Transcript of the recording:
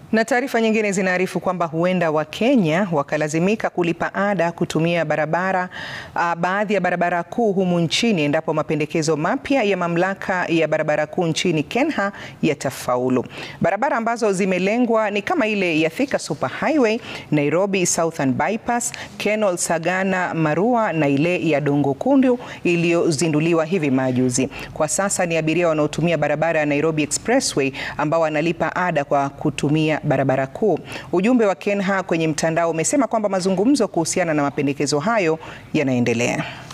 Na taarifa nyingine zinaarifu kwamba huenda Wakenya wakalazimika kulipa ada kutumia barabara uh, baadhi ya barabara kuu humu nchini endapo mapendekezo mapya ya mamlaka ya barabara kuu nchini KENHA yatafaulu. Barabara ambazo zimelengwa ni kama ile ya Thika Super Highway, Nairobi Southern Bypass, Kenol Sagana Marua na ile ya Dongo Kundu iliyozinduliwa hivi majuzi. Kwa sasa ni abiria wanaotumia barabara ya Nairobi Expressway ambao wanalipa ada kwa kutumia barabara kuu. Ujumbe wa KENHA kwenye mtandao umesema kwamba mazungumzo kuhusiana na mapendekezo hayo yanaendelea.